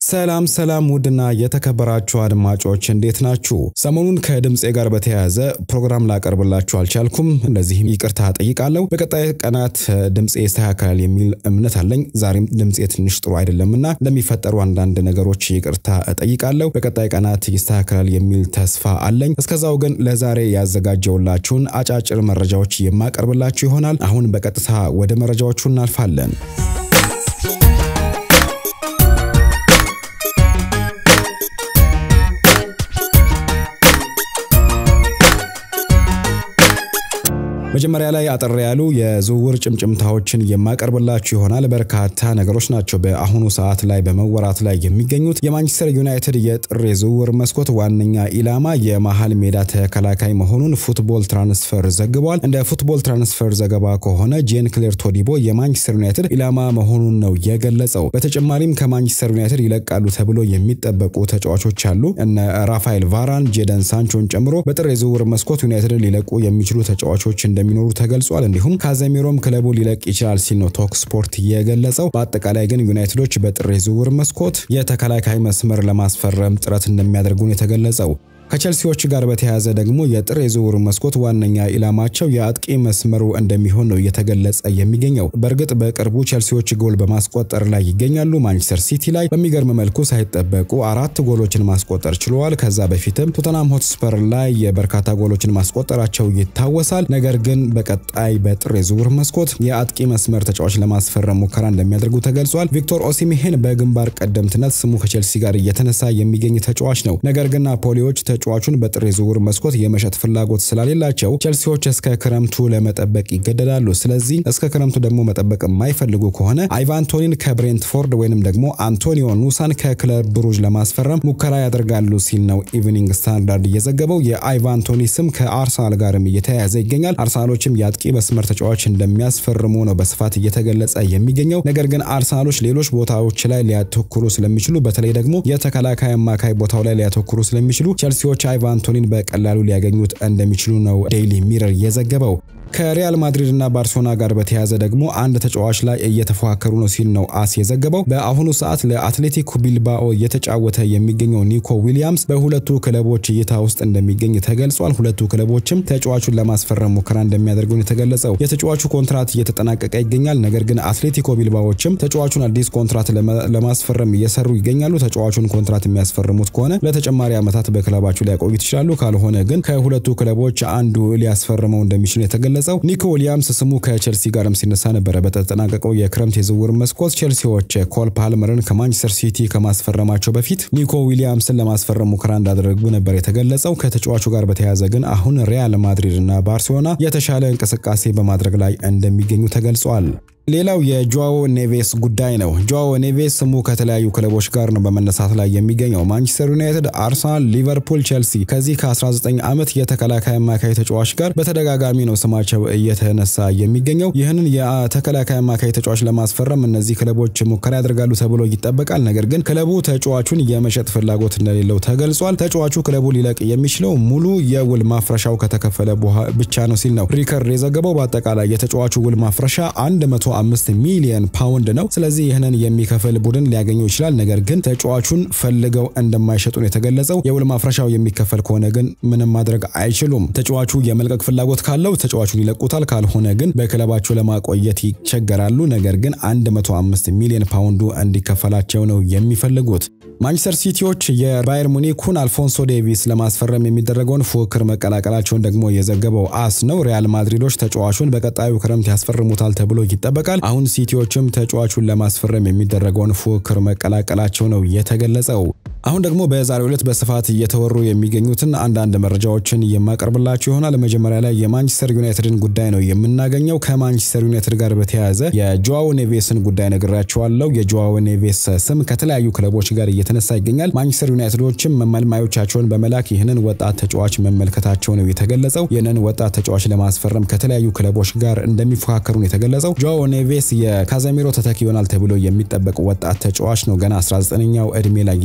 ሰላም ሰላም ውድና የተከበራችሁ አድማጮች እንዴት ናችሁ? ሰሞኑን ከድምፄ ጋር በተያያዘ ፕሮግራም ላቀርብላችሁ አልቻልኩም። እንደዚህም ይቅርታ ጠይቃለሁ። በቀጣይ ቀናት ድምፄ ይስተካከላል የሚል እምነት አለኝ። ዛሬም ድምፄ ትንሽ ጥሩ አይደለምና ለሚፈጠሩ አንዳንድ ነገሮች ይቅርታ እጠይቃለሁ። በቀጣይ ቀናት ይስተካከላል የሚል ተስፋ አለኝ። እስከዛው ግን ለዛሬ ያዘጋጀውላችሁን አጫጭር መረጃዎች የማቀርብላችሁ ይሆናል። አሁን በቀጥታ ወደ መረጃዎቹ እናልፋለን። መጀመሪያ ላይ አጠር ያሉ የዝውውር ጭምጭምታዎችን የማቀርብላችሁ ይሆናል። በርካታ ነገሮች ናቸው በአሁኑ ሰዓት ላይ በመወራት ላይ የሚገኙት። የማንቸስተር ዩናይትድ የጥር የዝውውር መስኮት ዋነኛ ኢላማ የመሃል ሜዳ ተከላካይ መሆኑን ፉትቦል ትራንስፈር ዘግቧል። እንደ ፉትቦል ትራንስፈር ዘገባ ከሆነ ጄን ክሌር ቶዲቦ የማንቸስተር ዩናይትድ ኢላማ መሆኑን ነው የገለጸው። በተጨማሪም ከማንቸስተር ዩናይትድ ይለቃሉ ተብሎ የሚጠበቁ ተጫዋቾች አሉ። እነ ራፋኤል ቫራን፣ ጄደን ሳንቾን ጨምሮ በጥር የዝውውር መስኮት ዩናይትድን ሊለቁ የሚችሉ ተጫዋቾች እንደሚኖሩ ተገልጿል። እንዲሁም ካዘሚሮም ክለቡ ሊለቅ ይችላል ሲል ነው ቶክ ስፖርት የገለጸው። በአጠቃላይ ግን ዩናይትዶች በጥር የዝውውር መስኮት የተከላካይ መስመር ለማስፈረም ጥረት እንደሚያደርጉ ነው የተገለጸው። ከቸልሲዎች ጋር በተያያዘ ደግሞ የጥር የዝውውር መስኮት ዋነኛ ኢላማቸው የአጥቂ መስመሩ እንደሚሆን ነው እየተገለጸ የሚገኘው። በእርግጥ በቅርቡ ቸልሲዎች ጎል በማስቆጠር ላይ ይገኛሉ። ማንቸስተር ሲቲ ላይ በሚገርም መልኩ ሳይጠበቁ አራት ጎሎችን ማስቆጠር ችለዋል። ከዛ በፊትም ቶተናም ሆትስፐር ላይ የበርካታ ጎሎችን ማስቆጠራቸው ይታወሳል። ነገር ግን በቀጣይ በጥር የዝውውር መስኮት የአጥቂ መስመር ተጫዋች ለማስፈረም ሙከራ እንደሚያደርጉ ተገልጿል። ቪክቶር ኦሲሚሄን በግንባር ቀደምትነት ስሙ ከቸልሲ ጋር እየተነሳ የሚገኝ ተጫዋች ነው። ነገር ግን ናፖሊዎች ተጫዋቹን በጥር የዝውውር መስኮት የመሸጥ ፍላጎት ስላሌላቸው ቸልሲዎች እስከ ክረምቱ ለመጠበቅ ይገደዳሉ። ስለዚህ እስከ ክረምቱ ደግሞ መጠበቅ የማይፈልጉ ከሆነ አይቫንቶኒን ከብሬንትፎርድ ወይንም ደግሞ አንቶኒዮ ኑሳን ከክለብ ብሩጅ ለማስፈረም ሙከራ ያደርጋሉ ሲል ነው ኢቭኒንግ ስታንዳርድ እየዘገበው። የአይቫንቶኒ ስም ከአርሰናል ጋርም እየተያያዘ ይገኛል። አርሰናሎችም የአጥቂ መስመር ተጫዋች እንደሚያስፈርሙ ነው በስፋት እየተገለጸ የሚገኘው። ነገር ግን አርሰናሎች ሌሎች ቦታዎች ላይ ሊያተኩሩ ስለሚችሉ በተለይ ደግሞ የተከላካይ አማካይ ቦታው ላይ ሊያተኩሩ ስለሚችሉ ቸልሲዎች አይቫንቶኒን በቀላሉ ሊያገኙት እንደሚችሉ ነው ዴይሊ ሚረር የዘገበው። ከሪያል ማድሪድ እና ባርሴሎና ጋር በተያያዘ ደግሞ አንድ ተጫዋች ላይ እየተፎካከሩ ነው ሲል ነው አስ የዘገበው። በአሁኑ ሰዓት ለአትሌቲኮ ቢልባኦ እየተጫወተ የሚገኘው ኒኮ ዊሊያምስ በሁለቱ ክለቦች እይታ ውስጥ እንደሚገኝ ተገልጿል። ሁለቱ ክለቦችም ተጫዋቹን ለማስፈረም ሙከራ እንደሚያደርጉ የተገለጸው። የተጫዋቹ ኮንትራት እየተጠናቀቀ ይገኛል። ነገር ግን አትሌቲኮ ቢልባዎችም ተጫዋቹን አዲስ ኮንትራት ለማስፈረም እየሰሩ ይገኛሉ። ተጫዋቹን ኮንትራት የሚያስፈርሙት ከሆነ ለተጨማሪ ዓመታት በክለባቸው ሊያቆዩት ይችላሉ። ካልሆነ ግን ከሁለቱ ክለቦች አንዱ ሊያስፈርመው እንደሚችል የተገለጸው ኒኮ ዊሊያምስ ስሙ ከቼልሲ ጋርም ሲነሳ ነበረ። በተጠናቀቀው የክረምት የዝውውር መስኮት ቼልሲዎች ኮል ፓልመርን ከማንቸስተር ሲቲ ከማስፈረማቸው በፊት ኒኮ ዊሊያምስን ለማስፈረም ሙከራ እንዳደረጉ ነበር የተገለጸው። ከተጫዋቹ ጋር በተያያዘ ግን አሁን ሪያል ማድሪድ እና ባርሴሎና የተሻለ እንቅስቃሴ በማድረግ ላይ እንደሚገኙ ተገልጿል። ሌላው የጆዋዎ ኔቬስ ጉዳይ ነው። ጆዋዎ ኔቬስ ስሙ ከተለያዩ ክለቦች ጋር ነው በመነሳት ላይ የሚገኘው። ማንቸስተር ዩናይትድ፣ አርሰናል፣ ሊቨርፑል፣ ቼልሲ ከዚህ ከ19 ዓመት የተከላካይ አማካይ ተጫዋች ጋር በተደጋጋሚ ነው ስማቸው እየተነሳ የሚገኘው። ይህንን የተከላካይ አማካይ ተጫዋች ለማስፈረም እነዚህ ክለቦች ሙከራ ያደርጋሉ ተብሎ ይጠበቃል። ነገር ግን ክለቡ ተጫዋቹን የመሸጥ ፍላጎት እንደሌለው ተገልጿል። ተጫዋቹ ክለቡ ሊለቅ የሚችለው ሙሉ የውል ማፍረሻው ከተከፈለ ብቻ ነው ሲል ነው ሪከርድ የዘገበው። በአጠቃላይ የተጫዋቹ ውል ማፍረሻ 100 አምስት ሚሊየን ፓውንድ ነው። ስለዚህ ይህንን የሚከፍል ቡድን ሊያገኘው ይችላል። ነገር ግን ተጫዋቹን ፈልገው እንደማይሸጡ ነው የተገለጸው። የውል ማፍረሻው የሚከፈል ከሆነ ግን ምንም ማድረግ አይችሉም። ተጫዋቹ የመልቀቅ ፍላጎት ካለው ተጫዋቹን ይለቁታል። ካልሆነ ግን በክለባቸው ለማቆየት ይቸገራሉ። ነገር ግን 105 ሚሊዮን ፓውንዱ እንዲከፈላቸው ነው የሚፈልጉት። ማንቸስተር ሲቲዎች የባየር ሙኒኩን አልፎንሶ ዴቪስ ለማስፈረም የሚደረገውን ፉክክር መቀላቀላቸውን ደግሞ የዘገበው አስ ነው። ሪያል ማድሪዶች ተጫዋቹን በቀጣዩ ክረምት ያስፈርሙታል ተብሎ ይጠበቃል። አሁን ሲቲዎችም ተጫዋቹን ለማስፈረም የሚደረገውን ፉክክር መቀላቀላቸው ነው የተገለጸው። አሁን ደግሞ በዛሬው ዕለት በስፋት እየተወሩ የሚገኙትን አንዳንድ መረጃዎችን የማቀርብላችሁ ይሆናል። መጀመሪያ ላይ የማንቸስተር ዩናይትድን ጉዳይ ነው የምናገኘው። ከማንቸስተር ዩናይትድ ጋር በተያያዘ የጆዋዎ ኔቬስን ጉዳይ ነግራችኋለሁ። የጆዋዎ ኔቬስ ስም ከተለያዩ ክለቦች ጋር እየተነሳ ይገኛል። ማንቸስተር ዩናይትዶችም መልማዮቻቸውን በመላክ ይህንን ወጣት ተጫዋች መመልከታቸው ነው የተገለጸው። ይህንን ወጣት ተጫዋች ለማስፈረም ከተለያዩ ክለቦች ጋር እንደሚፎካከሩ ነው የተገለጸው። ጆዋዎ ኔቬስ የካዘሚሮ ተተኪ ይሆናል ተብሎ የሚጠበቅ ወጣት ተጫዋች ነው። ገና 19ኛው እድሜ ላይ ይገኛል።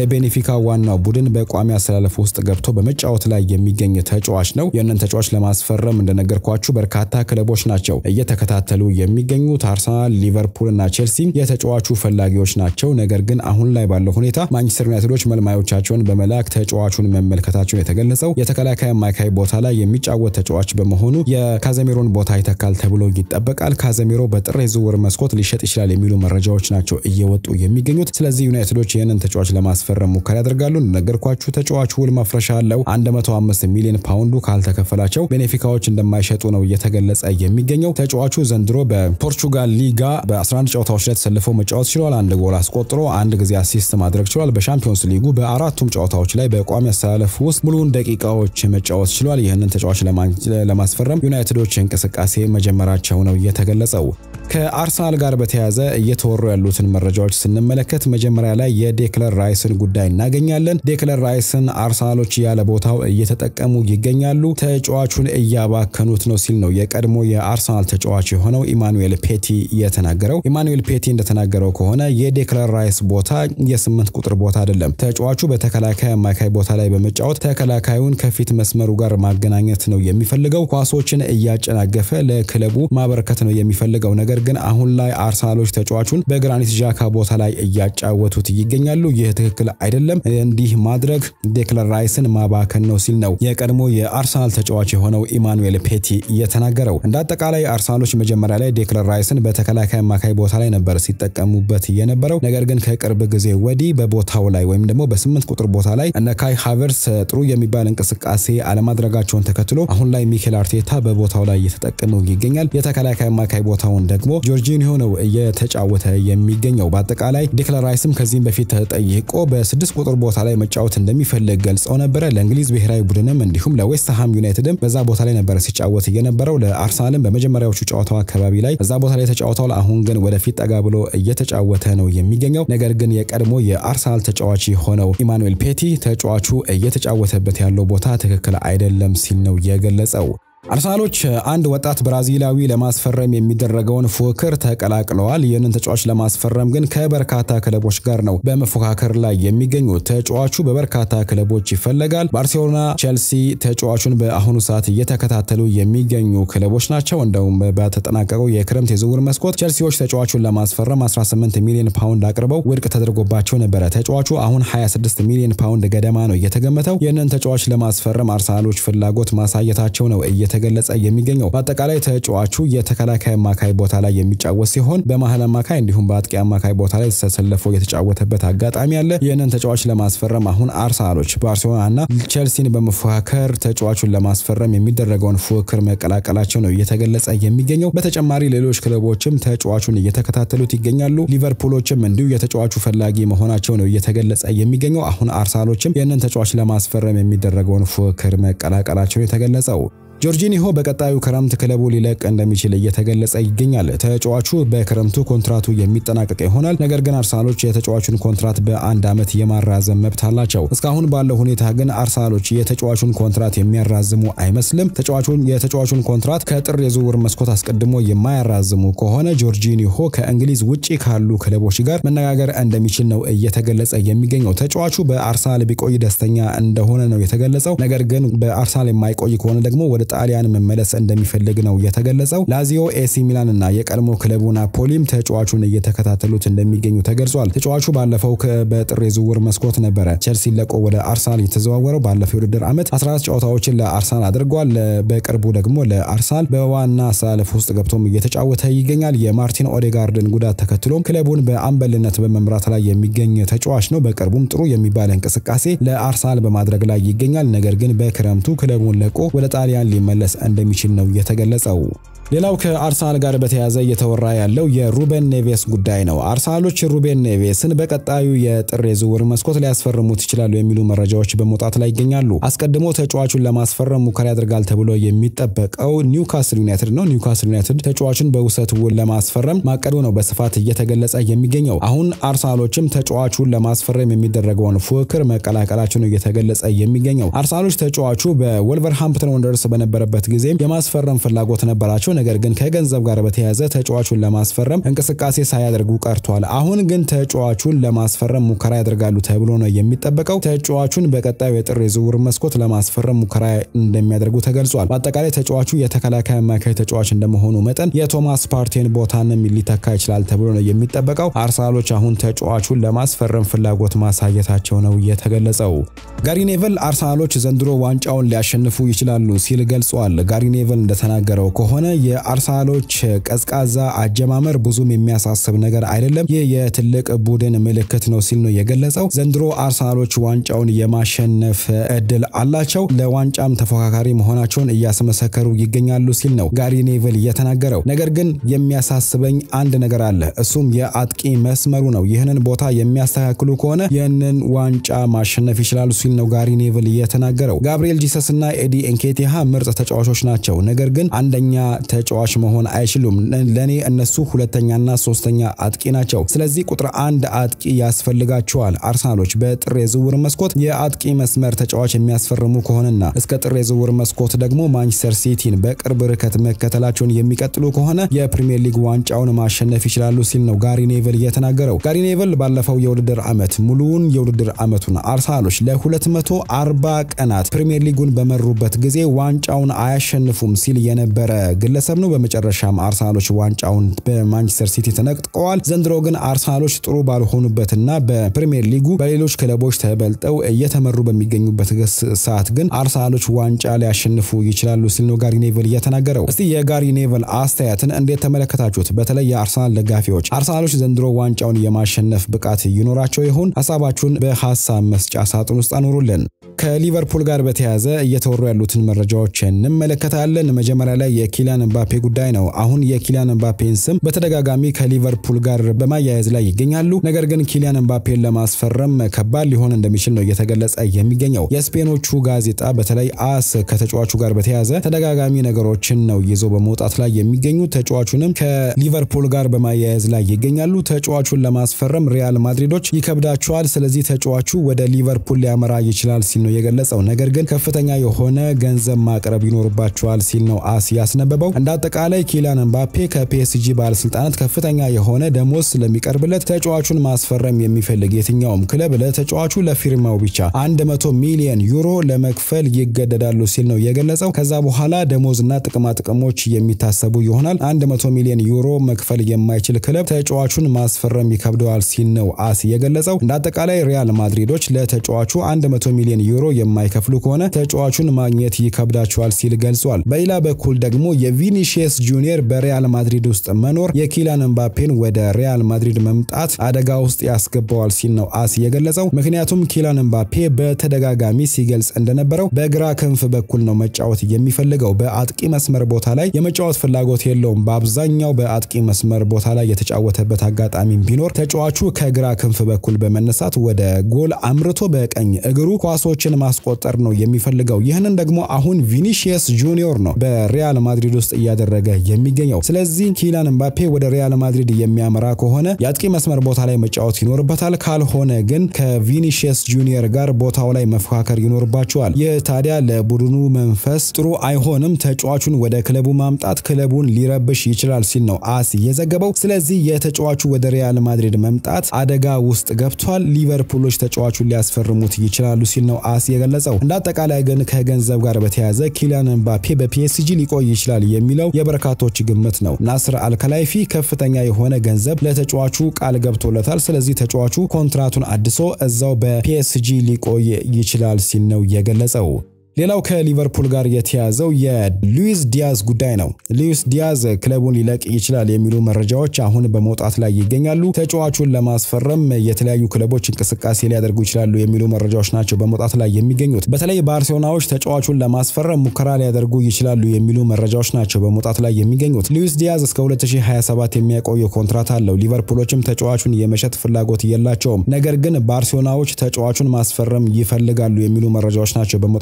የቤኔፊካ ዋናው ቡድን በቋሚ አሰላለፍ ውስጥ ገብቶ በመጫወት ላይ የሚገኝ ተጫዋች ነው። ይህንን ተጫዋች ለማስፈረም እንደነገርኳችሁ በርካታ ክለቦች ናቸው እየተከታተሉ የሚገኙት። አርሰናል፣ ሊቨርፑል እና ቼልሲ የተጫዋቹ ፈላጊዎች ናቸው። ነገር ግን አሁን ላይ ባለው ሁኔታ ማንቸስተር ዩናይትዶች መልማዮቻቸውን በመላክ ተጫዋቹን መመልከታቸውን የተገለጸው የተከላካይ አማካይ ቦታ ላይ የሚጫወት ተጫዋች በመሆኑ የካዘሜሮን ቦታ ይተካል ተብሎ ይጠበቃል። ካዘሜሮ በጥር የዝውውር መስኮት ሊሸጥ ይችላል የሚሉ መረጃዎች ናቸው እየወጡ የሚገኙት። ስለዚህ ዩናይትዶች ይህንን ተጫዋች ለማስፈረም ሙከራ ያደርጋሉ። እንደነገርኳችሁ ተጫዋቹ ውል ማፍረሻ አለው። 105 ሚሊዮን ፓውንዱ ካልተከፈላቸው ቤኔፊካዎች እንደማይሸጡ ነው እየተገለጸ የሚገኘው። ተጫዋቹ ዘንድሮ በፖርቹጋል ሊጋ በ11 ጨዋታዎች ላይ ተሰልፎ መጫወት ችሏል። አንድ ጎል አስቆጥሮ አንድ ጊዜ አሲስት ማድረግ ችሏል። በሻምፒዮንስ ሊጉ በአራቱም ጨዋታዎች ላይ በቋሚ አሰላለፍ ውስጥ ሙሉውን ደቂቃዎች መጫወት ችሏል። ይህንን ተጫዋች ለማስፈረም ዩናይትዶች እንቅስቃሴ መጀመራቸው ነው የተገለጸው። ከአርሰናል ጋር በተያያዘ እየተወሩ ያሉትን መረጃዎች ስንመለከት መጀመሪያ ላይ የዴክለር ራይስን ጉዳይ እናገኛለን። ዴክለር ራይስን አርሰናሎች ያለ ቦታው እየተጠቀሙ ይገኛሉ። ተጫዋቹን እያባከኑት ነው ሲል ነው የቀድሞ የአርሰናል ተጫዋች የሆነው ኢማኑኤል ፔቲ የተናገረው። ኢማኑኤል ፔቲ እንደተናገረው ከሆነ የዴክለር ራይስ ቦታ የስምንት ቁጥር ቦታ አይደለም። ተጫዋቹ በተከላካይ አማካይ ቦታ ላይ በመጫወት ተከላካዩን ከፊት መስመሩ ጋር ማገናኘት ነው የሚፈልገው። ኳሶችን እያጨናገፈ ለክለቡ ማበረከት ነው የሚፈልገው። ነገር ግን አሁን ላይ አርሰናሎች ተጫዋቹን በግራኒት ዣካ ቦታ ላይ እያጫወቱት ይገኛሉ። ይህ ትክክል አይደለም። እንዲህ ማድረግ ዴክለር ራይስን ማባከን ነው ሲል ነው የቀድሞ የአርሰናል ተጫዋች የሆነው ኢማኑኤል ፔቲ የተናገረው። እንደ አጠቃላይ አርሰናሎች መጀመሪያ ላይ ዴክለር ራይስን በተከላካይ አማካይ ቦታ ላይ ነበር ሲጠቀሙበት የነበረው። ነገር ግን ከቅርብ ጊዜ ወዲህ በቦታው ላይ ወይም ደግሞ በስምንት ቁጥር ቦታ ላይ እነ ካይ ሃቨርስ ጥሩ የሚባል እንቅስቃሴ አለማድረጋቸውን ተከትሎ አሁን ላይ ሚኬል አርቴታ በቦታው ላይ እየተጠቀመው ይገኛል። የተከላካይ አማካይ ቦታውን ደግሞ ጆርጂኒዮ ነው እየተጫወተ የሚገኘው። በአጠቃላይ ዴክለር ራይስም ከዚህም በፊት ተጠይቆ በስድስት ቁጥር ቦታ ላይ መጫወት እንደሚፈልግ ገልጸው ነበረ። ለእንግሊዝ ብሔራዊ ቡድንም እንዲሁም ለዌስትሃም ዩናይትድም በዛ ቦታ ላይ ነበረ ሲጫወት የነበረው። ለአርሰናልም በመጀመሪያዎቹ ጨዋታው አካባቢ ላይ እዛ ቦታ ላይ ተጫውተዋል። አሁን ግን ወደፊት ጠጋ ብሎ እየተጫወተ ነው የሚገኘው። ነገር ግን የቀድሞ የአርሰናል ተጫዋች የሆነው ኢማኑኤል ፔቲ ተጫዋቹ እየተጫወተበት ያለው ቦታ ትክክል አይደለም ሲል ነው የገለጸው። አርሰናሎች አንድ ወጣት ብራዚላዊ ለማስፈረም የሚደረገውን ፉክክር ተቀላቅለዋል። ይህንን ተጫዋች ለማስፈረም ግን ከበርካታ ክለቦች ጋር ነው በመፎካከር ላይ የሚገኙት። ተጫዋቹ በበርካታ ክለቦች ይፈለጋል። ባርሴሎና፣ ቼልሲ ተጫዋቹን በአሁኑ ሰዓት እየተከታተሉ የሚገኙ ክለቦች ናቸው። እንደውም በተጠናቀቀው የክረምት የዝውውር መስኮት ቼልሲዎች ተጫዋቹን ለማስፈረም 18 ሚሊዮን ፓውንድ አቅርበው ውድቅ ተደርጎባቸው ነበረ። ተጫዋቹ አሁን 26 ሚሊዮን ፓውንድ ገደማ ነው የተገመተው። ይህንን ተጫዋች ለማስፈረም አርሰናሎች ፍላጎት ማሳየታቸው ነው ተገለጸ የሚገኘው በአጠቃላይ ተጫዋቹ የተከላካይ አማካይ ቦታ ላይ የሚጫወት ሲሆን በመሀል አማካይ እንዲሁም በአጥቂ አማካይ ቦታ ላይ ተሰልፎ የተጫወተበት አጋጣሚ አለ። ይህንን ተጫዋች ለማስፈረም አሁን አርሰናሎች ባርሴሎና እና ቼልሲን በመፎካከር ተጫዋቹን ለማስፈረም የሚደረገውን ፉክክር መቀላቀላቸው ነው እየተገለጸ የሚገኘው። በተጨማሪ ሌሎች ክለቦችም ተጫዋቹን እየተከታተሉት ይገኛሉ። ሊቨርፑሎችም እንዲሁ የተጫዋቹ ፈላጊ መሆናቸው ነው እየተገለጸ የሚገኘው። አሁን አርሰናሎችም ይህንን ተጫዋች ለማስፈረም የሚደረገውን ፉክክር መቀላቀላቸው የተገለጸው። ጆርጂኒሆ በቀጣዩ ክረምት ክለቡ ሊለቅ እንደሚችል እየተገለጸ ይገኛል። ተጫዋቹ በክረምቱ ኮንትራቱ የሚጠናቀቅ ይሆናል። ነገር ግን አርሰናሎች የተጫዋቹን ኮንትራት በአንድ ዓመት የማራዘም መብት አላቸው። እስካሁን ባለው ሁኔታ ግን አርሰናሎች የተጫዋቹን ኮንትራት የሚያራዝሙ አይመስልም። ተጫዋቹን የተጫዋቹን ኮንትራት ከጥር የዝውውር መስኮት አስቀድሞ የማያራዝሙ ከሆነ ጆርጂኒሆ ከእንግሊዝ ውጪ ካሉ ክለቦች ጋር መነጋገር እንደሚችል ነው እየተገለጸ የሚገኘው። ተጫዋቹ በአርሰናል ቢቆይ ደስተኛ እንደሆነ ነው የተገለጸው። ነገር ግን በአርሰናል የማይቆይ ከሆነ ደግሞ ወደ ጣሊያን መመለስ እንደሚፈልግ ነው የተገለጸው። ላዚዮ፣ ኤሲ ሚላን እና የቀድሞ ክለቡ ናፖሊም ተጫዋቹን እየተከታተሉት እንደሚገኙ ተገልጿል። ተጫዋቹ ባለፈው በጥር የዝውውር መስኮት ነበረ ቼልሲ ለቆ ወደ አርሰናል የተዘዋወረው። ባለፈው የውድድር ዓመት 14 ጨዋታዎችን ለአርሰናል አድርጓል። በቅርቡ ደግሞ ለአርሰናል በዋና አሰላለፍ ውስጥ ገብቶም እየተጫወተ ይገኛል። የማርቲን ኦዴጋርድን ጉዳት ተከትሎም ክለቡን በአምበልነት በመምራት ላይ የሚገኝ ተጫዋች ነው። በቅርቡም ጥሩ የሚባል እንቅስቃሴ ለአርሰናል በማድረግ ላይ ይገኛል። ነገር ግን በክረምቱ ክለቡን ለቆ ወደ ጣሊያን ሊመለስ እንደሚችል ነው የተገለጸው። ሌላው ከአርሰናል ጋር በተያያዘ እየተወራ ያለው የሩቤን ኔቬስ ጉዳይ ነው። አርሰናሎች ሩቤን ኔቬስን በቀጣዩ የጥር የዝውውር መስኮት ሊያስፈርሙት ይችላሉ የሚሉ መረጃዎች በመውጣት ላይ ይገኛሉ። አስቀድሞ ተጫዋቹን ለማስፈረም ሙከራ ያደርጋል ተብሎ የሚጠበቀው ኒውካስል ዩናይትድ ነው። ኒውካስል ዩናይትድ ተጫዋቹን በውሰት ውል ለማስፈረም ማቀዱ ነው በስፋት እየተገለጸ የሚገኘው። አሁን አርሰናሎችም ተጫዋቹን ለማስፈረም የሚደረገውን ፉክክር መቀላቀላቸው ነው እየተገለጸ የሚገኘው። አርሰናሎች ተጫዋቹ በወልቨርሃምፕተን ወንደርስ በነበረበት ጊዜ የማስፈረም ፍላጎት ነበራቸው። ነገር ግን ከገንዘብ ጋር በተያያዘ ተጫዋቹን ለማስፈረም እንቅስቃሴ ሳያደርጉ ቀርቷል። አሁን ግን ተጫዋቹን ለማስፈረም ሙከራ ያደርጋሉ ተብሎ ነው የሚጠበቀው። ተጫዋቹን በቀጣዩ የጥር የዝውውር መስኮት ለማስፈረም ሙከራ እንደሚያደርጉ ተገልጿል። በአጠቃላይ ተጫዋቹ የተከላካይ አማካይ ተጫዋች እንደመሆኑ መጠን የቶማስ ፓርቴን ቦታንም ሊተካ ይችላል ተብሎ ነው የሚጠበቀው። አርሰናሎች አሁን ተጫዋቹን ለማስፈረም ፍላጎት ማሳየታቸው ነው የተገለጸው። ጋሪ ኔቨል አርሰናሎች ዘንድሮ ዋንጫውን ሊያሸንፉ ይችላሉ ሲል ገልጿል። ጋሪ ኔቨል እንደተናገረው ከሆነ የአርሰናሎች ቀዝቃዛ አጀማመር ብዙም የሚያሳስብ ነገር አይደለም፣ ይህ የትልቅ ቡድን ምልክት ነው ሲል ነው የገለጸው። ዘንድሮ አርሰናሎች ዋንጫውን የማሸነፍ እድል አላቸው፣ ለዋንጫም ተፎካካሪ መሆናቸውን እያስመሰከሩ ይገኛሉ ሲል ነው ጋሪ ኔቨል የተናገረው። ነገር ግን የሚያሳስበኝ አንድ ነገር አለ፣ እሱም የአጥቂ መስመሩ ነው። ይህንን ቦታ የሚያስተካክሉ ከሆነ ይህንን ዋንጫ ማሸነፍ ይችላሉ ሲል ነው ጋሪ ኔቨል የተናገረው። ጋብሪኤል ጂሰስ እና ኤዲ ኤንኬቲሃ ምርጥ ተጫዋቾች ናቸው፣ ነገር ግን አንደኛ ተጫዋች መሆን አይችሉም። ለእኔ እነሱ ሁለተኛና ሶስተኛ አጥቂ ናቸው። ስለዚህ ቁጥር አንድ አጥቂ ያስፈልጋቸዋል። አርሰናሎች በጥር የዝውውር መስኮት የአጥቂ መስመር ተጫዋች የሚያስፈርሙ ከሆነና እስከ ጥር የዝውውር መስኮት ደግሞ ማንቸስተር ሲቲን በቅርብ ርቀት መከተላቸውን የሚቀጥሉ ከሆነ የፕሪሚየር ሊግ ዋንጫውን ማሸነፍ ይችላሉ ሲል ነው ጋሪ ኔቨል የተናገረው። ጋሪ ኔቨል ባለፈው የውድድር ዓመት ሙሉውን የውድድር ዓመቱን አርሰናሎች ለ240 ቀናት ፕሪሚየር ሊጉን በመሩበት ጊዜ ዋንጫውን አያሸንፉም ሲል የነበረ ግለሰብ ነው። በመጨረሻም አርሰናሎች ዋንጫውን በማንቸስተር ሲቲ ተነጥቀዋል። ዘንድሮ ግን አርሰናሎች ጥሩ ባልሆኑበትና በፕሪሚየር ሊጉ በሌሎች ክለቦች ተበልጠው እየተመሩ በሚገኙበት ሰዓት ግን አርሰናሎች ዋንጫ ሊያሸንፉ ይችላሉ ሲል ነው ጋሪ ኔቨል እየተናገረው። እስቲ የጋሪ ኔቨል አስተያየትን እንዴት ተመለከታችሁት? በተለይ የአርሰናል ደጋፊዎች አርሰናሎች ዘንድሮ ዋንጫውን የማሸነፍ ብቃት ይኖራቸው ይሆን? ሀሳባችሁን በሀሳብ መስጫ ሳጥን ውስጥ አኑሩልን። ከሊቨርፑል ጋር በተያያዘ እየተወሩ ያሉትን መረጃዎች እንመለከታለን። መጀመሪያ ላይ የኪሊያን ኤምባፔ ጉዳይ ነው። አሁን የኪሊያን ኤምባፔን ስም በተደጋጋሚ ከሊቨርፑል ጋር በማያያዝ ላይ ይገኛሉ። ነገር ግን ኪሊያን ኤምባፔን ለማስፈረም ከባድ ሊሆን እንደሚችል ነው እየተገለጸ የሚገኘው። የስፔኖቹ ጋዜጣ በተለይ አስ ከተጫዋቹ ጋር በተያያዘ ተደጋጋሚ ነገሮችን ነው ይዞ በመውጣት ላይ የሚገኙ ተጫዋቹንም ከሊቨርፑል ጋር በማያያዝ ላይ ይገኛሉ። ተጫዋቹን ለማስፈረም ሪያል ማድሪዶች ይከብዳቸዋል። ስለዚህ ተጫዋቹ ወደ ሊቨርፑል ሊያመራ ይችላል ሲል ነው የገለጸው። ነገር ግን ከፍተኛ የሆነ ገንዘብ ማቅረብ ይኖርባቸዋል ሲል ነው አስ ያስነበበው። እንደ አጠቃላይ ኪሊያን ኤምባፔ ከፒኤስጂ ባለስልጣናት ከፍተኛ የሆነ ደሞዝ ስለሚቀርብለት ተጫዋቹን ማስፈረም የሚፈልግ የትኛውም ክለብ ለተጫዋቹ ለፊርማው ብቻ 100 ሚሊዮን ዩሮ ለመክፈል ይገደዳሉ ሲል ነው የገለጸው። ከዛ በኋላ ደሞዝና ጥቅማ ጥቅሞች የሚታሰቡ ይሆናል። 100 ሚሊዮን ዩሮ መክፈል የማይችል ክለብ ተጫዋቹን ማስፈረም ይከብደዋል ሲል ነው አስ የገለጸው። እንደ አጠቃላይ ሪያል ማድሪዶች ለተጫዋቹ 100 ሚሊዮን ዩሮ የማይከፍሉ ከሆነ ተጫዋቹን ማግኘት ይከብዳቸዋል ሲል ገልጿል። በሌላ በኩል ደግሞ የቪኒሺየስ ጁኒየር በሪያል ማድሪድ ውስጥ መኖር የኪሊያን ኤምባፔን ወደ ሪያል ማድሪድ መምጣት አደጋ ውስጥ ያስገባዋል ሲል ነው አስ የገለጸው። ምክንያቱም ኪሊያን ኤምባፔ በተደጋጋሚ ሲገልጽ እንደነበረው በግራ ክንፍ በኩል ነው መጫወት የሚፈልገው። በአጥቂ መስመር ቦታ ላይ የመጫወት ፍላጎት የለውም። በአብዛኛው በአጥቂ መስመር ቦታ ላይ የተጫወተበት አጋጣሚ ቢኖር ተጫዋቹ ከግራ ክንፍ በኩል በመነሳት ወደ ጎል አምርቶ በቀኝ እግሩ ኳሶችን ማስቆጠር ነው የሚፈልገው። ይህንን ደግሞ አሁን ቪኒሺየስ ጁኒዮር ነው በሪያል ማድሪድ ውስጥ እያደረገ የሚገኘው። ስለዚህ ኪሊያን ኤምባፔ ወደ ሪያል ማድሪድ የሚያመራ ከሆነ የአጥቂ መስመር ቦታ ላይ መጫወት ይኖርበታል። ካልሆነ ግን ከቪኒሺየስ ጁኒየር ጋር ቦታው ላይ መፎካከር ይኖርባቸዋል። ይህ ታዲያ ለቡድኑ መንፈስ ጥሩ አይሆንም። ተጫዋቹን ወደ ክለቡ ማምጣት ክለቡን ሊረብሽ ይችላል ሲል ነው አስ የዘገበው። ስለዚህ የተጫዋቹ ወደ ሪያል ማድሪድ መምጣት አደጋ ውስጥ ገብቷል። ሊቨርፑሎች ተጫዋቹን ሊያስፈርሙት ይችላሉ ሲል ነው አስ የገለጸው። እንደ አጠቃላይ ግን ከገንዘብ ጋር በተያያዘ ኪሊያን ኤምባፔ በፒኤስጂ ሊቆይ ይችላል የሚለው የበርካቶች ግምት ነው። ናስር አልከላይፊ ከፍተኛ የሆነ ገንዘብ ለተጫዋቹ ቃል ገብቶለታል። ስለዚህ ተጫዋቹ ኮንትራቱን አድሶ እዛው በፒኤስጂ ሊቆይ ይችላል ሲል ነው የገለጸው። ሌላው ከሊቨርፑል ጋር የተያዘው የሉዊስ ዲያዝ ጉዳይ ነው። ሉዊስ ዲያዝ ክለቡን ሊለቅ ይችላል የሚሉ መረጃዎች አሁን በመውጣት ላይ ይገኛሉ። ተጫዋቹን ለማስፈረም የተለያዩ ክለቦች እንቅስቃሴ ሊያደርጉ ይችላሉ የሚሉ መረጃዎች ናቸው በመውጣት ላይ የሚገኙት። በተለይ ባርሴሎናዎች ተጫዋቹን ለማስፈረም ሙከራ ሊያደርጉ ይችላሉ የሚሉ መረጃዎች ናቸው በመውጣት ላይ የሚገኙት። ሉዊስ ዲያዝ እስከ 2027 የሚያቆየው ኮንትራት አለው። ሊቨርፑሎችም ተጫዋቹን የመሸጥ ፍላጎት የላቸውም። ነገር ግን ባርሴሎናዎች ተጫዋቹን ማስፈረም ይፈልጋሉ የሚሉ መረጃዎች ናቸው በመውጣት ላይ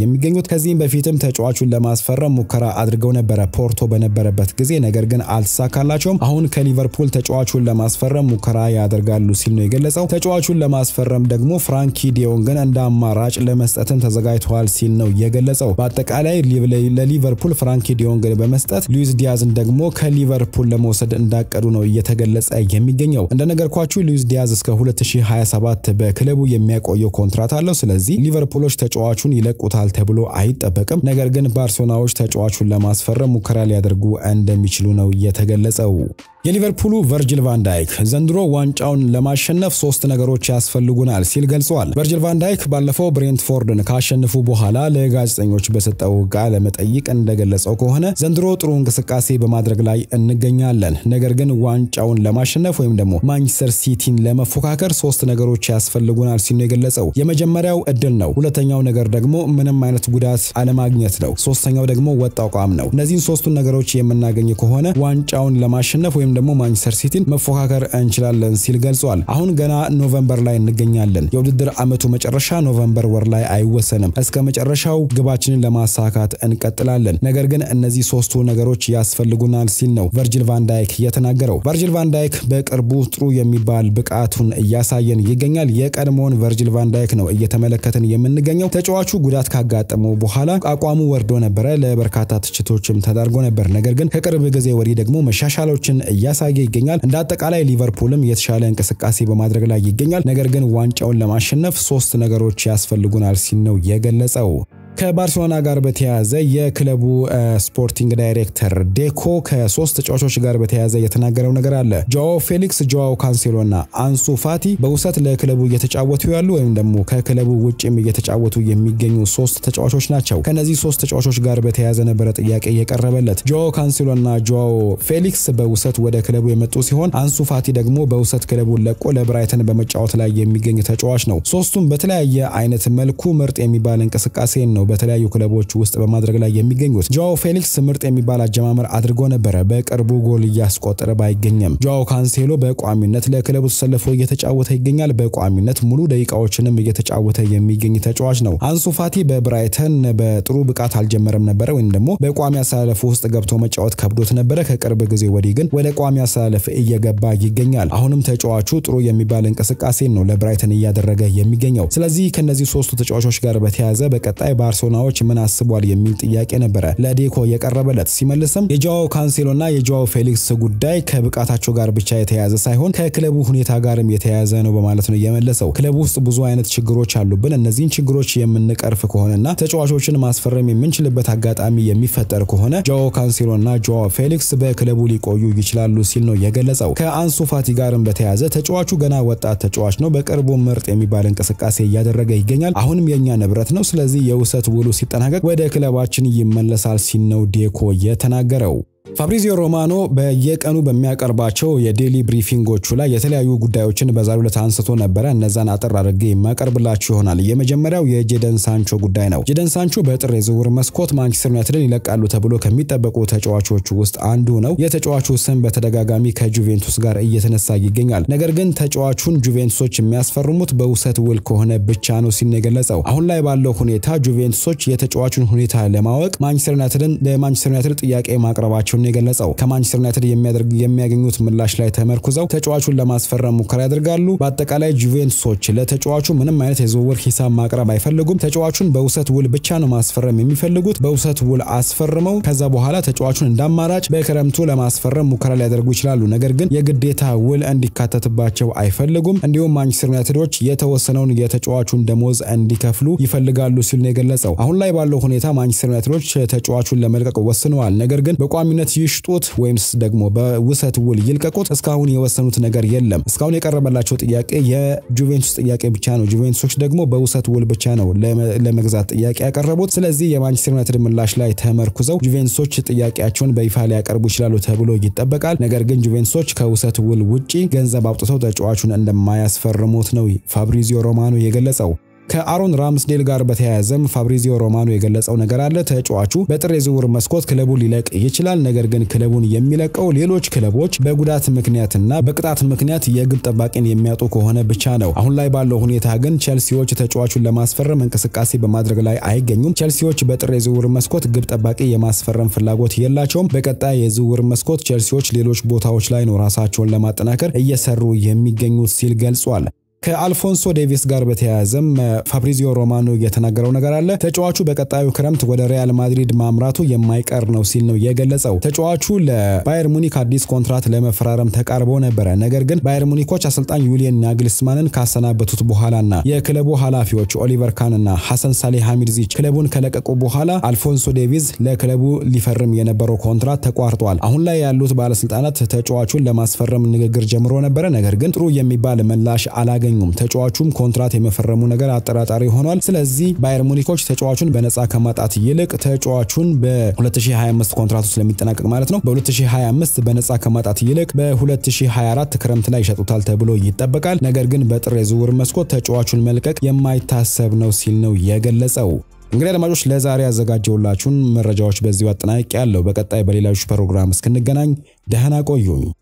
የሚገኙት። ከዚህም በፊትም ተጫዋቹን ለማስፈረም ሙከራ አድርገው ነበረ ፖርቶ በነበረበት ጊዜ፣ ነገር ግን አልተሳካላቸውም። አሁን ከሊቨርፑል ተጫዋቹን ለማስፈረም ሙከራ ያደርጋሉ ሲል ነው የገለጸው። ተጫዋቹን ለማስፈረም ደግሞ ፍራንኪ ዲዮንግን እንደ አማራጭ ለመስጠትም ተዘጋጅተዋል ሲል ነው የገለጸው። በአጠቃላይ ለሊቨርፑል ፍራንኪ ዲዮንግን በመስጠት ሉዊስ ዲያዝን ደግሞ ከሊቨርፑል ለመውሰድ እንዳቀዱ ነው እየተገለጸ የሚገኘው። እንደነገርኳችሁ ሉዊስ ዲያዝ እስከ 2027 በክለቡ የሚያቆየው ኮንትራት አለው። ስለዚህ ሊቨርፑሎች ተጫዋቹን ይለቁታል ተብሎ አይጠበቅም። ነገር ግን ባርሴሎናዎች ተጫዋቹን ለማስፈረም ሙከራ ሊያደርጉ እንደሚችሉ ነው የተገለጸው። የሊቨርፑሉ ቨርጅል ቫን ዳይክ ዘንድሮ ዋንጫውን ለማሸነፍ ሶስት ነገሮች ያስፈልጉናል ሲል ገልጸዋል። ቨርጅል ቫን ዳይክ ባለፈው ብሬንትፎርድን ካሸነፉ በኋላ ለጋዜጠኞች በሰጠው ቃለ መጠይቅ እንደገለጸው ከሆነ ዘንድሮ ጥሩ እንቅስቃሴ በማድረግ ላይ እንገኛለን፣ ነገር ግን ዋንጫውን ለማሸነፍ ወይም ደግሞ ማንቸስተር ሲቲን ለመፎካከር ሶስት ነገሮች ያስፈልጉናል ሲል ነው የገለጸው። የመጀመሪያው እድል ነው። ሁለተኛው ነገር ደግሞ ምንም አይነት ጉዳት አለማግኘት ነው። ሶስተኛው ደግሞ ወጥ አቋም ነው። እነዚህን ሶስቱን ነገሮች የምናገኝ ከሆነ ዋንጫውን ለማሸነፍ ወይም ደግሞ ማንቸስተር ሲቲን መፎካከር እንችላለን ሲል ገልጿል። አሁን ገና ኖቨምበር ላይ እንገኛለን። የውድድር ዓመቱ መጨረሻ ኖቨምበር ወር ላይ አይወሰንም። እስከ መጨረሻው ግባችንን ለማሳካት እንቀጥላለን። ነገር ግን እነዚህ ሶስቱ ነገሮች ያስፈልጉናል ሲል ነው ቨርጂል ቫን ዳይክ የተናገረው። ቨርጂል ቫን ዳይክ በቅርቡ ጥሩ የሚባል ብቃቱን እያሳየን ይገኛል። የቀድሞውን ቨርጂል ቫን ዳይክ ነው እየተመለከትን የምንገኘው። ተጫዋቹ ጉዳት ካጋጠመው በኋላ አቋሙ ወርዶ ነበረ። ለበርካታ ትችቶችም ተዳርጎ ነበር። ነገር ግን ከቅርብ ጊዜ ወዲህ ደግሞ መሻሻሎችን እያሳየ ይገኛል። እንደ አጠቃላይ ሊቨርፑልም የተሻለ እንቅስቃሴ በማድረግ ላይ ይገኛል። ነገር ግን ዋንጫውን ለማሸነፍ ሶስት ነገሮች ያስፈልጉናል ሲል ነው የገለጸው። ከባርሴሎና ጋር በተያያዘ የክለቡ ስፖርቲንግ ዳይሬክተር ዴኮ ከሶስት ተጫዋቾች ጋር በተያያዘ የተናገረው ነገር አለ። ጆዋው ፌሊክስ፣ ጆዋው ካንሴሎ እና አንሱ ፋቲ በውሰት ለክለቡ እየተጫወቱ ያሉ ወይም ደግሞ ከክለቡ ውጭም እየተጫወቱ የሚገኙ ሶስት ተጫዋቾች ናቸው። ከነዚህ ሶስት ተጫዋቾች ጋር በተያያዘ ነበረ ጥያቄ የቀረበለት። ጆዋው ካንሴሎ እና ጆዋው ፌሊክስ በውሰት ወደ ክለቡ የመጡ ሲሆን አንሱ ፋቲ ደግሞ በውሰት ክለቡን ለቆ ለብራይተን በመጫወት ላይ የሚገኝ ተጫዋች ነው። ሶስቱም በተለያየ አይነት መልኩ ምርጥ የሚባል እንቅስቃሴን ነው በተለያዩ ክለቦች ውስጥ በማድረግ ላይ የሚገኙት። ጆዋው ፌሊክስ ምርጥ የሚባል አጀማመር አድርጎ ነበረ። በቅርቡ ጎል እያስቆጠረ ባይገኝም፣ ጆዋው ካንሴሎ በቋሚነት ለክለቡ ተሰልፎ እየተጫወተ ይገኛል። በቋሚነት ሙሉ ደቂቃዎችንም እየተጫወተ የሚገኝ ተጫዋች ነው። አንሱ ፋቲ በብራይተን በጥሩ ብቃት አልጀመረም ነበረ፣ ወይም ደግሞ በቋሚ አሰላለፍ ውስጥ ገብቶ መጫወት ከብዶት ነበረ። ከቅርብ ጊዜ ወዲህ ግን ወደ ቋሚ አሰላለፍ እየገባ ይገኛል። አሁንም ተጫዋቹ ጥሩ የሚባል እንቅስቃሴን ነው ለብራይተን እያደረገ የሚገኘው። ስለዚህ ከነዚህ ሶስቱ ተጫዋቾች ጋር በተያያዘ በቀጣይ ባርሴሎናዎች ምን አስቧል የሚል ጥያቄ ነበረ ለዴኮ የቀረበለት። ሲመልስም የጆዋው ካንሴሎና የጆዋው ፌሊክስ ጉዳይ ከብቃታቸው ጋር ብቻ የተያያዘ ሳይሆን ከክለቡ ሁኔታ ጋርም የተያያዘ ነው በማለት ነው የመለሰው። ክለቡ ውስጥ ብዙ አይነት ችግሮች አሉብን። እነዚህን ችግሮች የምንቀርፍ ከሆነና ተጫዋቾችን ማስፈረም የምንችልበት አጋጣሚ የሚፈጠር ከሆነ ጆዋው ካንሴሎና ጆዋው ፌሊክስ በክለቡ ሊቆዩ ይችላሉ ሲል ነው የገለጸው። ከአንሱ ፋቲ ጋርም በተያያዘ ተጫዋቹ ገና ወጣት ተጫዋች ነው። በቅርቡ ምርጥ የሚባል እንቅስቃሴ እያደረገ ይገኛል። አሁንም የእኛ ንብረት ነው። ስለዚህ የውሰት ውሉ ሲጠናቀቅ ወደ ክለባችን ይመለሳል ሲል ነው ዴኮ የተናገረው። ፋብሪዚዮ ሮማኖ በየቀኑ በሚያቀርባቸው የዴሊ ብሪፊንጎቹ ላይ የተለያዩ ጉዳዮችን በዛሬው ዕለት አንስቶ ነበረ። እነዛን አጠር አድርጌ የማቀርብላችሁ ይሆናል። የመጀመሪያው የጄደን ሳንቾ ጉዳይ ነው። ጄደን ሳንቾ በጥር የዝውውር መስኮት ማንቸስተር ዩናይትድን ይለቃሉ ተብሎ ከሚጠበቁ ተጫዋቾች ውስጥ አንዱ ነው። የተጫዋቹ ስም በተደጋጋሚ ከጁቬንቱስ ጋር እየተነሳ ይገኛል። ነገር ግን ተጫዋቹን ጁቬንቱሶች የሚያስፈርሙት በውሰት ውል ከሆነ ብቻ ነው ሲል ነው የገለጸው። አሁን ላይ ባለው ሁኔታ ጁቬንቱሶች የተጫዋቹን ሁኔታ ለማወቅ ማንቸስተር ዩናይትድን ለማንቸስተር ዩናይትድ ጥያቄ ማቅረባቸውን ነው የገለጸው። ከማንቸስተር ዩናይትድ የሚያገኙት ምላሽ ላይ ተመርኩዘው ተጫዋቹን ለማስፈረም ሙከራ ያደርጋሉ። በአጠቃላይ ጁቬንቱሶች ለተጫዋቹ ምንም አይነት የዝውውር ሂሳብ ማቅረብ አይፈልጉም። ተጫዋቹን በውሰት ውል ብቻ ነው ማስፈረም የሚፈልጉት። በውሰት ውል አስፈርመው ከዛ በኋላ ተጫዋቹን እንደ አማራጭ በክረምቱ ለማስፈረም ሙከራ ሊያደርጉ ይችላሉ። ነገር ግን የግዴታ ውል እንዲካተትባቸው አይፈልጉም። እንዲሁም ማንቸስተር ዩናይትዶች የተወሰነውን የተጫዋቹን ደሞዝ እንዲከፍሉ ይፈልጋሉ ሲል ነው የገለጸው። አሁን ላይ ባለው ሁኔታ ማንቸስተር ዩናይትዶች ተጫዋቹን ለመልቀቅ ወስነዋል። ነገር ግን በቋሚነት ይሽጡት ወይምስ ደግሞ በውሰት ውል ይልቀቁት እስካሁን የወሰኑት ነገር የለም። እስካሁን የቀረበላቸው ጥያቄ የጁቬንቱስ ጥያቄ ብቻ ነው። ጁቬንቱሶች ደግሞ በውሰት ውል ብቻ ነው ለመግዛት ጥያቄ ያቀረቡት። ስለዚህ የማንቸስተር ዩናይትድ ምላሽ ላይ ተመርኩዘው ጁቬንቱሶች ጥያቄያቸውን በይፋ ሊያቀርቡ ይችላሉ ተብሎ ይጠበቃል። ነገር ግን ጁቬንቱሶች ከውሰት ውል ውጪ ገንዘብ አውጥተው ተጫዋቹን እንደማያስፈርሙት ነው ፋብሪዚዮ ሮማኖ የገለጸው። ከአሮን ራምስዴል ጋር በተያያዘም ፋብሪዚዮ ሮማኖ የገለጸው ነገር አለ። ተጫዋቹ በጥር የዝውውር መስኮት ክለቡን ሊለቅ ይችላል። ነገር ግን ክለቡን የሚለቀው ሌሎች ክለቦች በጉዳት ምክንያትና በቅጣት ምክንያት የግብ ጠባቂን የሚያጡ ከሆነ ብቻ ነው። አሁን ላይ ባለው ሁኔታ ግን ቼልሲዎች ተጫዋቹን ለማስፈረም እንቅስቃሴ በማድረግ ላይ አይገኙም። ቼልሲዎች በጥር የዝውውር መስኮት ግብ ጠባቂ የማስፈረም ፍላጎት የላቸውም። በቀጣይ የዝውውር መስኮት ቼልሲዎች ሌሎች ቦታዎች ላይ ነው ራሳቸውን ለማጠናከር እየሰሩ የሚገኙት ሲል ገልጿል። ከአልፎንሶ ዴቪስ ጋር በተያያዘም ፋብሪዚዮ ሮማኖ የተናገረው ነገር አለ። ተጫዋቹ በቀጣዩ ክረምት ወደ ሪያል ማድሪድ ማምራቱ የማይቀር ነው ሲል ነው የገለጸው። ተጫዋቹ ለባየር ሙኒክ አዲስ ኮንትራት ለመፈራረም ተቃርቦ ነበረ። ነገር ግን ባየር ሙኒኮች አሰልጣኝ ዩሊየን ናግልስማንን ካሰናበቱት በኋላና የክለቡ ኃላፊዎች ኦሊቨር ካን እና ሐሰን ሳሌ ሐሚድዚች ክለቡን ከለቀቁ በኋላ አልፎንሶ ዴቪዝ ለክለቡ ሊፈርም የነበረው ኮንትራት ተቋርጧል። አሁን ላይ ያሉት ባለስልጣናት ተጫዋቹን ለማስፈረም ንግግር ጀምሮ ነበረ። ነገር ግን ጥሩ የሚባል ምላሽ አላገ አላገኙም። ተጫዋቹም ኮንትራት የመፈረሙ ነገር አጠራጣሪ ሆኗል። ስለዚህ ባየር ሙኒኮች ተጫዋቹን በነፃ ከማጣት ይልቅ ተጫዋቹን በ2025 ኮንትራቱ ስለሚጠናቀቅ ማለት ነው በ2025 በነፃ ከማጣት ይልቅ በ2024 ክረምት ላይ ይሸጡታል ተብሎ ይጠበቃል። ነገር ግን በጥር የዝውውር መስኮት ተጫዋቹን መልቀቅ የማይታሰብ ነው ሲል ነው የገለጸው። እንግዲህ አድማጮች ለዛሬ ያዘጋጀውላችሁን መረጃዎች በዚሁ አጠናቅቄ ያለው። በቀጣይ በሌሎች ፕሮግራም እስክንገናኝ ደህና ቆዩኝ።